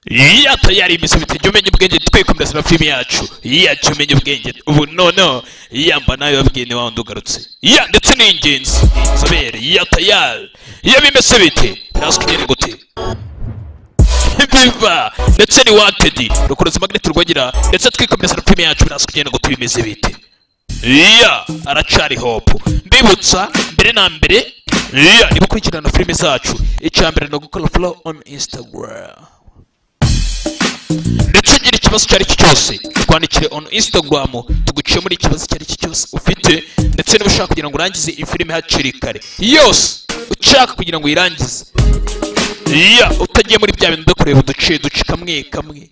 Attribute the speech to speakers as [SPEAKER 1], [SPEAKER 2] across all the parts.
[SPEAKER 1] iya tayari imisoro itajya umenya ubwenge twikomeza na filimi yacu iya jya umenya ubwenge ubu noneho iyamba nawe wabwiye ni wa wundi ugarutse iya ndetse ni ingenzi inzobere iya tayari iyo bimeze bite birazwi nyine gute biva ndetse ni wantedi rukuruzi magneti rwagira ndetse twikomeza na filimi yacu birazwi nyine gute bimeze bite iya aracari hopu mbibutsa mbere na mbere iya niba ukurikirana filimi zacu icya mbere ni ugukora folo on instagram ndetse ugira ikibazo icyo ari cyo cyose twandikire on instagram tuguciye muri ikibazo icyo ari cyo cyose ufite ndetse niba ushaka kugira ngo urangize iyi filime hakiri kare yose ushaka kugira ngo uyirangize iya utagiye muri bya bintu byo kureba uduce duce kamwe kamwe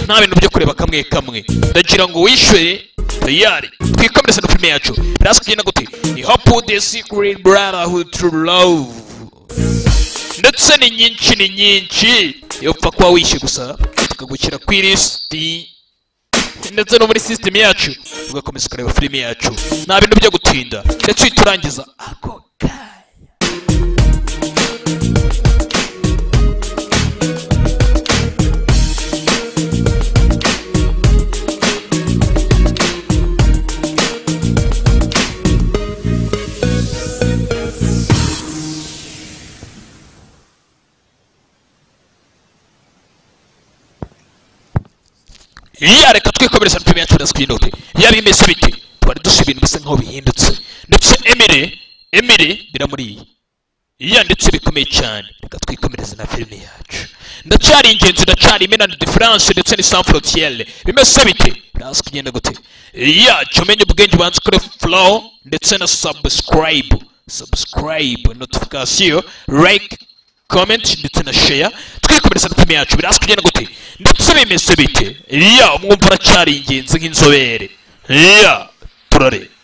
[SPEAKER 1] nta bintu byo kureba kamwe kamwe ndagira ngo wishyure tayari twikomereze na filime yacu birazwi kugenda gute ni hope the secret brotherhood to love ndetse ni nyinshi ni nyinshi iyo upfa kuba wishyuye gusa tukagukira ku ilisiti ndetse no muri sisitemu yacu ugakomeza ukareba filime yacu nta bintu byo gutinda ndetse uhita urangiza ako kanya iya reka twikomereza filime yacu ndetse twinote iya bimeze bite twari dusa ibintu bisa nkaho bihindutse ndetse emire emire biramuriye iya ndetse bikomeye cyane reka twikomereze na filime yacu ndacyari ingenzi ndacyari imena de france ndetse ni sans frontiere bimeze bite birazwi kugenda gute iya jya umenya ubwenge ubanza ukore flow ndetse na subscribe subscribe notification like comment ndetse na share twikomereza na filime yacu birazwi kugenda gute ndetse bimeze bite iya umwumva uracyari ingenzi nk'inzobere iya turareba